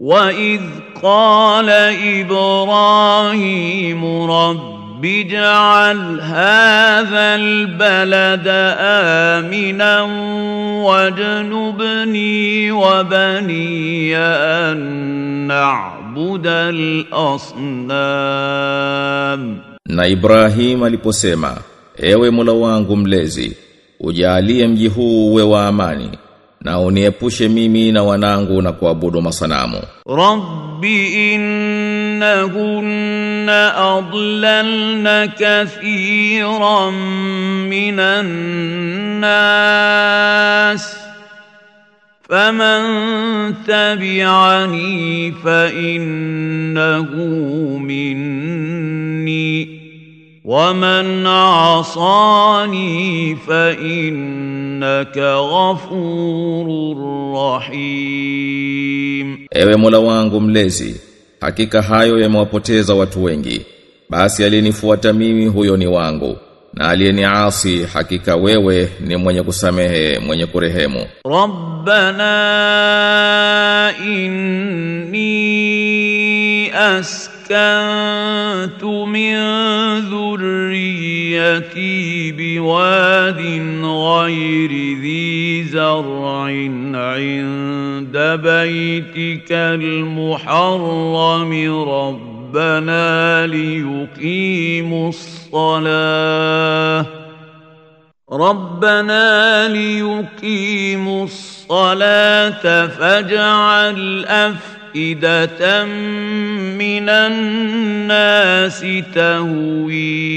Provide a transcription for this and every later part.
وإذ قال إبراهيم رب اجعل هذا البلد آمنا واجنبني وبني أن نعبد الأصنام Na Ibrahim aliposema, ewe Mola wangu mlezi, ujalie mji huu uwe wa amani, na uniepushe mimi na wanangu na kuabudu masanamu. رب إنهن أضللن كثيرا من الناس فمن تبعني فإنه مني ومن عصاني فإنك غفور رحيم Ewe Mola wangu mlezi, hakika hayo yamewapoteza watu wengi. Basi aliyenifuata mimi huyo ni wangu, na aliyeniasi hakika wewe ni mwenye kusamehe, mwenye kurehemu. ربنا إني أسكنت من ذريتي بواد غير ذي زرع عند بيتك المحرم ربنا ليقيموا الصلاه ربنا ليقيموا الصلاة فاجعل أفئدة من الناس تهوي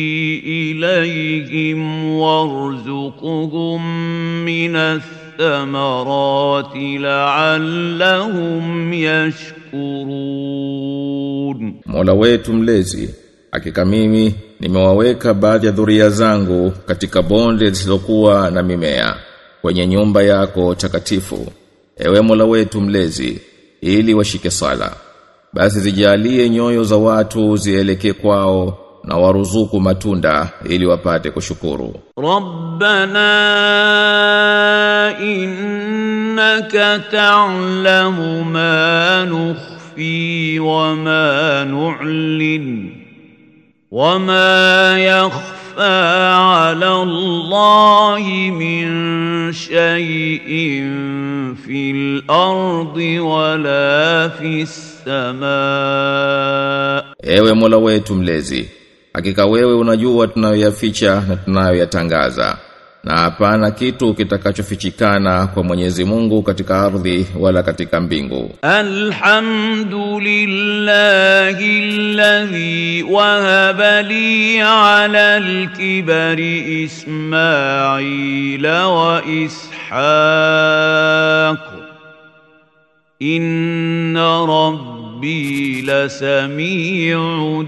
إليهم وارزقهم من الثمرات لعلهم يشكرون Mola wetu mlezi, hakika mimi nimewaweka baadhi ya dhuria zangu katika bonde zisizokuwa na mimea kwenye nyumba yako takatifu. Ewe Mola wetu mlezi, ili washike sala. Basi zijalie nyoyo za watu zielekee kwao na waruzuku matunda ili wapate kushukuru. ربنا إنك تعلم ما نخفي وما نعلن وما يخفى على الله من شيء في الأرض ولا في السماء Ewe Mola wetu mlezi, hakika wewe unajua tunayoyaficha na tunayoyatangaza. Na hapana kitu kitakachofichikana kwa Mwenyezi Mungu katika ardhi wala katika mbingu. الحمد لله الذي وهب لي على الكبر إسماعيل وإسحاق إن ربي لسميع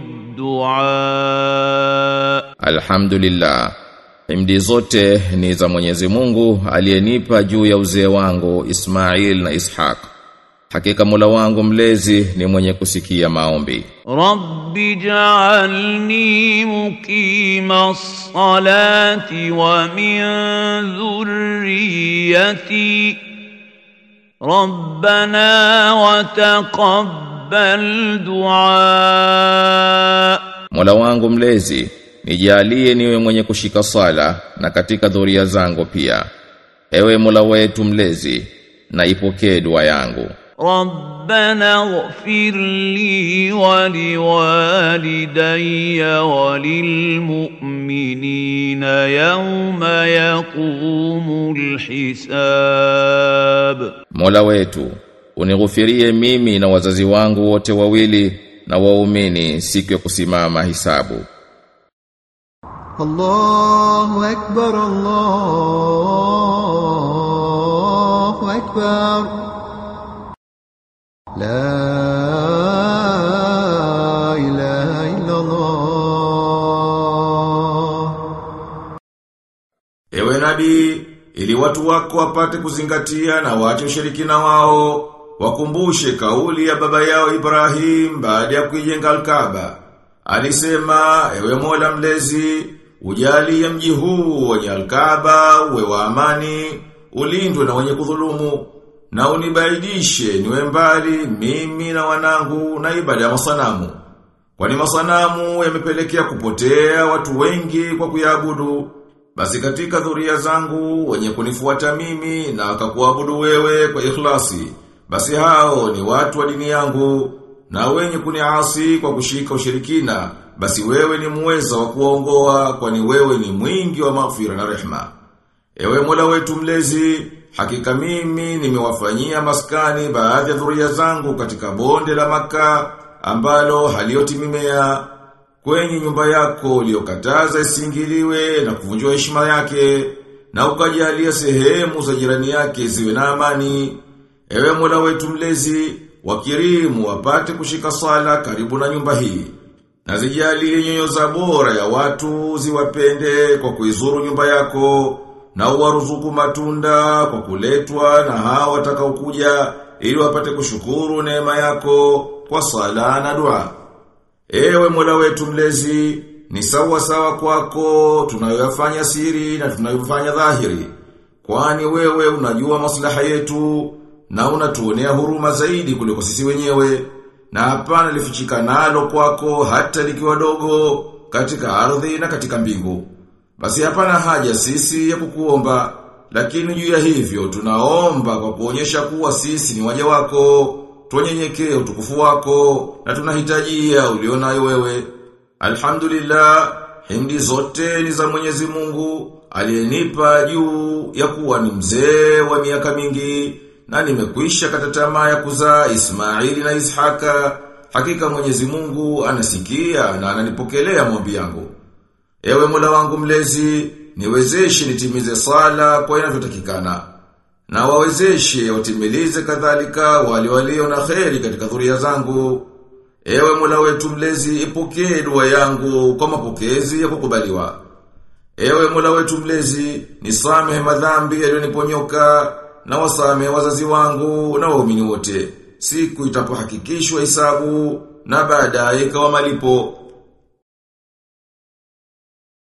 الدعاء Alhamdulillah. Himdi zote ni za Mwenyezi Mungu aliyenipa juu ya uzee wangu Ismail na Ishaq. Hakika Mola wangu mlezi ni mwenye kusikia maombi. رب اجعلني مقيم الصلاة ومن ذريتي ربنا وتقبل دعاء Mola wangu mlezi, nijalie niwe mwenye kushika sala na katika dhuria zangu pia. Ewe Mola wetu mlezi, na ipokee dua yangu. ربنا اغفر لي ولوالدي وللمؤمنين يوم يقوم الحساب Mola wetu, unighufirie mimi na wazazi wangu wote wawili na waumini siku ya kusimama hisabu. الله أكبر الله أكبر لا إله إلا الله Ewe nabii, ili watu wako wapate kuzingatia na waache ushirikina wao, wakumbushe kauli ya baba yao Ibrahim baada ya kuijenga Al-Kaaba. Alisema, ewe Mola mlezi, ujalie mji huu wenye Al-Kaaba uwe wa amani, ulindwe na wenye kudhulumu, na unibaidishe niwe mbali mimi na wanangu na ibada ya masanamu. Kwani masanamu yamepelekea kupotea watu wengi kwa kuyaabudu. Basi katika dhuria zangu wenye kunifuata mimi na wakakuabudu wewe kwa ikhlasi. Basi hao ni watu wa dini yangu na wenye kuniasi kwa kushika ushirikina. Basi wewe ni muweza wa kuwaongoa kwani wewe ni mwingi wa maghfira na rehma. Ewe Mola wetu mlezi, hakika mimi nimewafanyia maskani baadhi ya dhuria zangu katika bonde la maka ambalo halioti mimea kwenye nyumba yako uliyokataza isingiliwe na kuvunjwa heshima yake na ukajalia sehemu za jirani yake ziwe na amani. Ewe Mola wetu mlezi, wakirimu wapate kushika sala karibu na nyumba hii. Na zijalie nyoyo za bora ya watu ziwapende kwa kuizuru nyumba yako na uwaruzuku matunda kwa kuletwa na hao watakaokuja ili wapate kushukuru neema yako kwa sala na dua. Ewe Mola wetu mlezi, ni sawa sawa kwako tunayoyafanya siri na tunayofanya dhahiri. Kwani wewe unajua maslaha yetu na unatuonea huruma zaidi kuliko sisi wenyewe. Na hapana lifichika nalo kwako hata likiwa dogo katika ardhi na katika mbingu. Basi hapana haja sisi ya kukuomba, lakini juu ya hivyo tunaomba kwa kuonyesha kuwa sisi ni waja wako, tuonyenyekee utukufu wako na tunahitajia ulionayo wewe. Alhamdulillah, hindi zote ni za Mwenyezi Mungu aliyenipa juu ya kuwa ni mzee wa miaka mingi na nimekwisha kata tamaa ya kuzaa Ismaili na Ishaka. Hakika Mwenyezi Mungu anasikia na ananipokelea maombi yangu. Ewe Mola wangu mlezi, niwezeshe nitimize sala kwa inavyotakikana. Na wawezeshe watimilize kadhalika wale walio na kheri katika dhuria zangu. Ewe Mola wetu mlezi, ipokee dua yangu kwa mapokezi ya kukubaliwa. Ewe Mola wetu mlezi, nisamehe madhambi yaliyoniponyoka na wasamehe wazazi wangu na waumini wote. Siku itapohakikishwa hisabu na baadaye ikawa malipo.